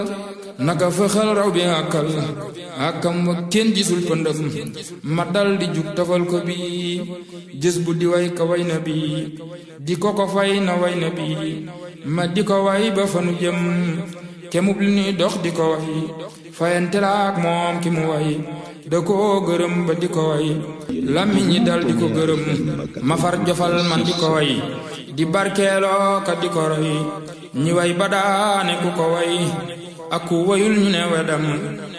naka fëxal raw bi àkkal àkkam wa kenn gisul pëndëm ma dal di jug tafal ko bi jës bu di way ka way na bi di ko ko fay na way na bi ma di ko way ba fanu jëm kemub li ñuy dox di ko way fayante la ak moom ki mu way da koo gërëm ba di ko way làmmiñ ñi dal di ko gërëm ma far jofal man di ko way di barkeeloo ka di ko roy ñi way ba daane ku ko way ak ku wayul ñu ne wedam